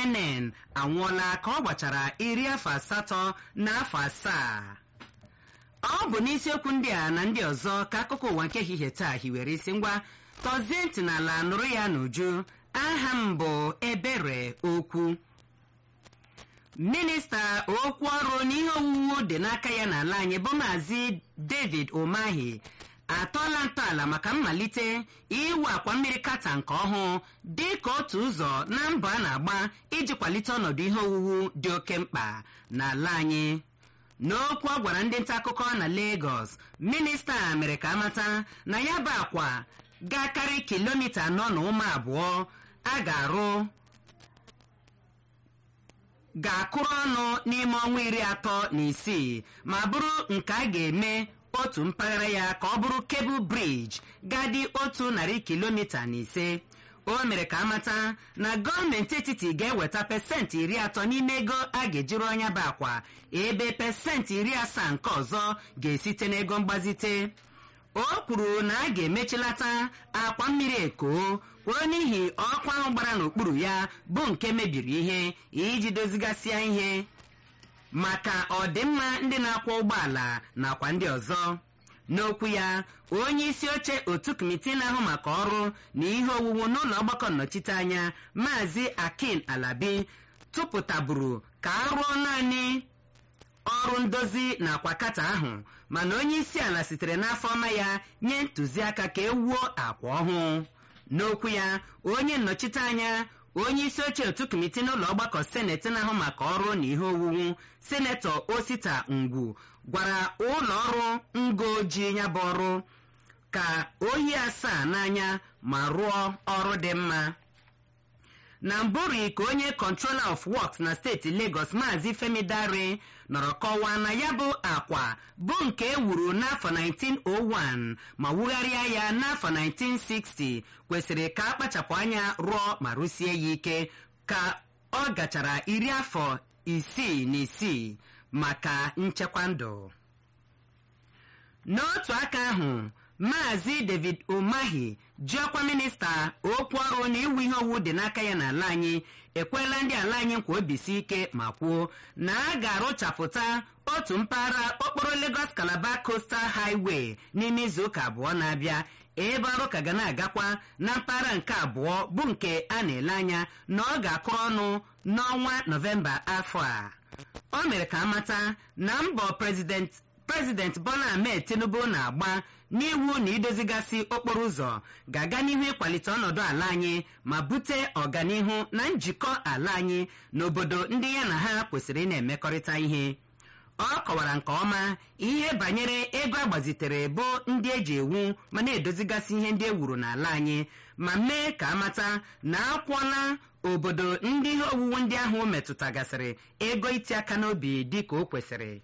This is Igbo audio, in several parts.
cnn anwụọla ka ọ gbachara iri afọ asatọ na afọ asaa ọ bụ n'isiokwu ndị a na ndị ọzọ ka akụkọ ụwa nke ehihie taa hiwere isi ngwa tọzie ntị n'ala nụrụ ya n'uju aha m bụ ebere okwu minista okwu ọrụ n'ihe owuwu dị n'aka ya n'ala anyị bụ maazị david umahi atọọla ntọala maka mmalite iwu akwa mmiri kata nke ọhụụ dị ka otu ụzọ na mbọ a na-agba iji kwalite ọnọdụ ihe owuwu dị oke mkpa n'ala anyị n'okwu ọ gwara ndị nta akụkọ na Lagos minista mere ka amata na ya bụ akwa ga-akarị kilomita anọ na ụma abụọ a ga-arụ ga-akụrụ ọnụ n'ime ọnwa iri atọ na isii ma bụrụ nke a ga-eme otu mpaghara ya ka ọ bụrụ kebụl briji ga-adị otu narị kilomita na ise o mere ka amata na gọọmenti etiti ga-eweta pesentị iri atọ n'ime ego a ga-ejiri ọnya bụ akwa ebe pesentị iri asaa nke ọzọ ga-esite n'ego mgbazite o kwuru na a ga-emechilata akwa mmiri eko kwuo n'ihi ọkụ ahụ gbara n'okpuru ya bụ nke mebiri ihe iji dozigasịa ihe maka ọdịmma ndị na-akwọ ụgbọala nakwa ndị ọzọ n'okwu ya onye isi oche otu kọmitii na-ahụ maka ọrụ na ihe owuwu n'ụlọ ọgbakọ nnọchiteanya maazị akin alabi tụpụtaburu ka a rụọ naanị ọrụ ndozi nakwa kata ahụ mana onye isi ala sitere n'afọ ọma ya nye ntụziaka ka ewuo akwa ọhụụ n'okwu ya onye nnọchiteanya onye isi oche otu kọmitii n'ụlọ ọgbakọ seneti na-ahụ maka ọrụ na ihe owuwu senetọ osita ngwu gwara ụlọ ọrụ ngo ji ya bụ ọrụ ka oyi asaa n'anya ma rụọ ọrụ dị mma na mbụri ka onye controller of works na steeti lagos maazị femi dare nọrọ kọwaa na ya bụ akwa bụ nke e wuru n'afọ 1901 ma wugharịa ya n'afọ 1960 kwesịrị ka akpachapụ anya rụọ ma rụsie ya ike ka ọ gachara iri afọ isii na isii maka nchekwa ndụ n'otu aka ahụ maazị david umahi ji ọkwa minista okwu ọrụ na iwu ihe owu dị n'aka ya n'ala anyị ekwela ndị ala anyị nkwa obisi ike ma kwuo na a ga-arụchapụta otu mpaghara okporo lagos calabar coastal highway n'ime izuụka abụọ na-abịa ebe ọrụ ka ga na-agakwa na mpaghara nke abụọ bụ nke a na-ele anya na ọ ga-akụrụ ọnụ n'ọnwa nọvemba afọ a o mere ka amata na mbọ prezident prezident bola ahmed tinubu na-agba n'iwu na idozigasị okporo ụzọ ga-aga n'ihu ịkwalite ọnọdụ ala anyị ma bute ọganihu na njikọ ala anyị n'obodo ndị ya na ha kwesịrị ị na-emekọrịta ihe ọ kọwara nke ọma ihe banyere ego agbazitere bụ ndị eji ewu ma na-edozigasị ihe ndị e wuru n'ala anyị ma mee ka amata na akwụọla obodo ndị ihe owuwu ndị ahụ metụtagasịrị ego iti aka n'obi dị ka o kwesịrị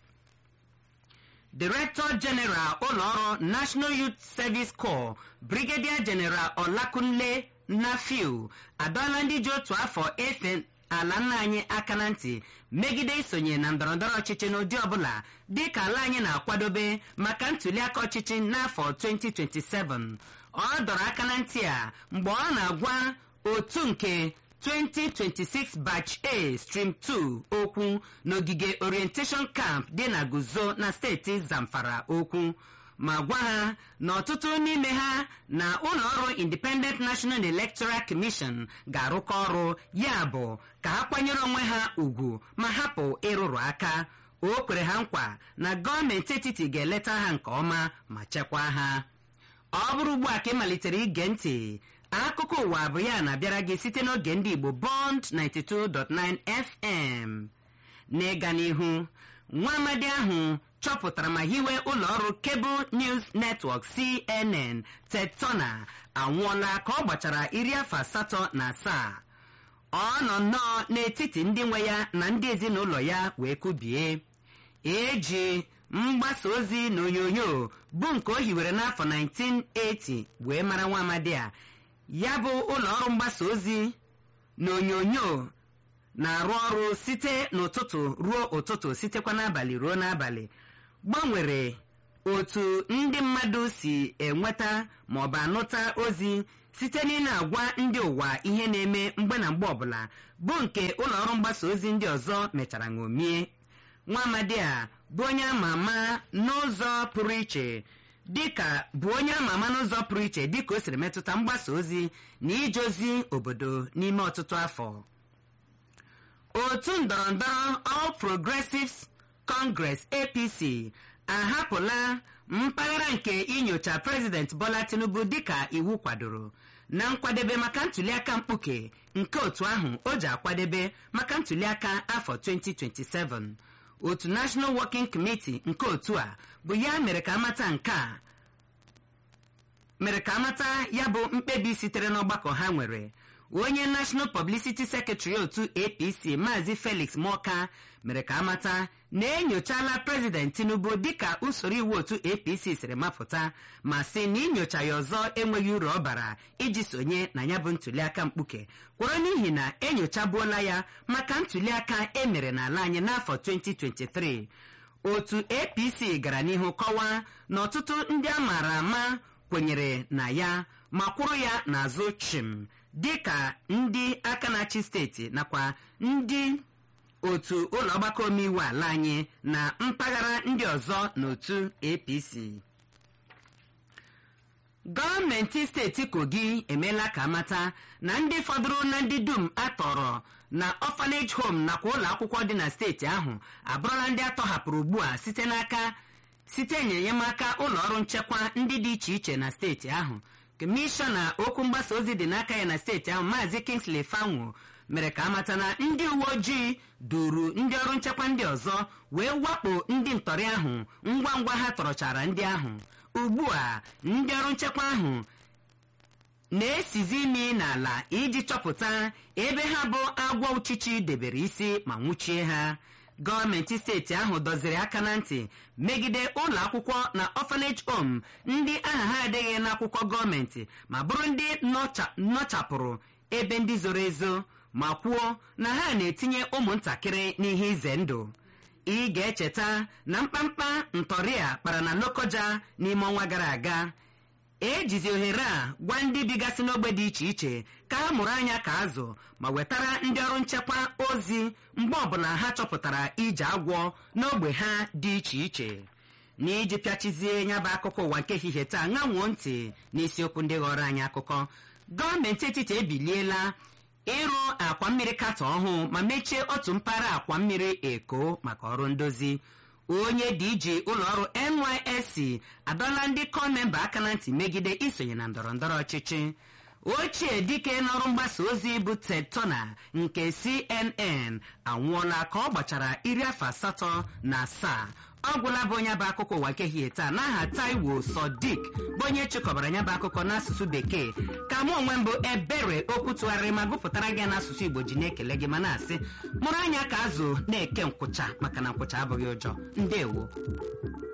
Director General ụlọọrụ National Youth Service Corps Brigadier General Olakunle Nafiu adọọla ndị ji otu afọ efe ala nna anyị aka na ntị megide isonye na ndọrọndọrọ ọchịchị n'ụdị ọbụla dị ka ala anyị na-akwadobe maka ntụliaka ọchịchị n'afọ 2027 ọ dọrọ aka na ntị a mgbe ọ na-agwa otu nke 2026 batch A stream 2 okwu n'ogige orientation camp dị na Guzo na steeti Zamfara okwu ma gwa ha na ọtụtụ n'ime ha na ụlọọrụ Independent National Electoral Commission ga-arụkọ ọrụ ya bụ ka ha kwanyere onwe ha ugwu ma hapụ ịrụrụ aka o kwere ha nkwa na gọọmenti etiti ga-eleta ha nke ọma ma chekwaa ha ọ bụrụ ugbu a ka ị malitere ige ntị akụkọ ụwa bụ ya na-abịara gị site n'oge ndị Igbo Bond 92.9 FM n'ịga n'ihu nwa amadi ahụ chọpụtara ma hiwe ụlọọrụ Cable News Network CNN Ted Turner anwụọla ka ọ gbachara iri afọ asatọ na asaa ọ nọ nnọọ n'etiti ndị nwe ya na ndị ezinụlọ ya wee kubie eji mgbasa ozi na onyonyo bụ nke o hiwere n'afọ 1980 wee mara nwa amadi a ya bụ ụlọọrụ mgbasa ozi na onyonyo na-arụ ọrụ site n'ụtụtụ ruo ụtụtụ sitekwa n'abalị ruo n'abalị gbanwere otu ndị mmadụ si enweta maọbụ anụta ozi site na ị na-agwa ndị ụwa ihe na-eme mgbe na mgbe ọbụla bụ nke ụlọ ọrụ mgbasa ozi ndị ọzọ mechara ṅomie nwa amadi a bụ onye ama ama n'ụzọ pụrụ iche dịka bụ onye ama ama n'ụzọ pụrụ iche dịka o siri metụta mgbasa ozi na ije ozi obodo n'ime ọtụtụ afọ otu ndọrọndọrọ All Progressives Congress APC ahapụla mpaghara nke inyocha prezident Bola Tinubu dịka iwu kwadoro na nkwadebe maka ntuliaka mkpuke nke otu ahụ o ji akwadebe maka ntuliaka afọ 2027 otu National Working Committee nke otu a bụ ya mere ka amata nke a mere ka amata ya bụ mkpebi sitere n'ọgbakọ ha nwere onye National Publicity Secretary otu APC Maazị Felix Moka mere ka amata na enyochala prezident Tinubu dịka usoro iwu otu APC siri mapụta ma sị na inyocha ya ọzọ enweghị uru ọ bara iji sonye na ya bụ ntuliaka mkpuke kwụrụ n'ihi na enyochabuola ya maka ntuliaka emere n'ala anyị n'afọ 2023 otu APC gara n'ihu kọwaa na ọtụtụ ndị a maara ama kwenyere na ya ma kwụrụ ya n'azụ chim dịka ndị aka na-achị steeti nakwa ndị otu ụlọ ọgbakọ omeiwu ala anyị na mpaghara ndị ọzọ n'otu APC gọọmenti steeti kogi emeela ka amata na ndị fọdụrụ na ndị dum atọrọ na orphanage home nakwa ụlọ akwụkwọ dị na steeti ahụ abụrụla ndị atọhapụrụ ugbu a site n'aka site n'enyemaka ụlọ ọrụ nchekwa ndị dị iche iche na steeti ahụ kọmishọna okwu mgbasa ozi dị n'aka ya na steeti ahụ maazị Kingsley Fanwo mere ka amata na ndị uwe ojii duru ndị ọrụ nchekwa ndị ọzọ wee wakpo ndị ntọrị ahụ ngwa ngwa ha tọrọchara ndị ahụ ugbu a ndị ọrụ nchekwa ahụ na-esizi imi n'ala iji chọpụta ebe ha bụ agwọ uchichi debere isi ma nwụchie ha gọọmenti steeti ahụ dọziri aka na ntị megide ụlọ akwụkwọ na orphanage home ndị aha ha adịghị n'akwụkwọ gọọmenti ma bụrụ ndị nọchapụrụ ebe ndị zoro ezo ma kwuo na ha na-etinye ụmụntakịrị n'ihe ize ndụ ị ga-echeta na mkpamkpa ntọrị a kpara na Lokoja n'ime ọnwa gara aga ejizi ohere a gwa ndị bigasị n'ogbe dị iche iche ka ha mụrụ anya ka azụ ma wetara ndị ọrụ nchekwa ozi mgbe ọbụla ha chọpụtara ije agwọ n'ogbe ha dị iche iche n'iji pịachizie ya bụ akụkọ ụwa nke ehihie taa ṅanwuo ntị n'isiokwu ndị ghọrọ anyị akụkọ gọọmenti etiti ebiliela ịrụ akwa mmiri katọ ọhụụ ma mechie otu mpaghara akwa mmiri eko maka ọrụ ndozi onye dj ụlọọrụ nysc adọla ndị kọmemba aka na ntị megide isonye na ndọrọndọrọ ọchịchị ochie dike n'ọrụ mgbasa ozi bụ ted turner nke cnn anwụọla ka ọ gbachara iri afọ asatọ na asaa ọ gwụla bụ onye bụ akụkọ ụwa nke hie taa n'aha taiwo sodiq bụ onye chịkọbara ya bụ akụkọ n'asụsụ bekee ka mụ onwe mbụ ebere okwu tụgharịrị ma gụpụtara gị n'asụsụ igbo ji na-ekele gị ma na-asị mụrụ anya ka azụ na-eke nkwụcha maka na nkwụcha abụghị ụjọ ndewo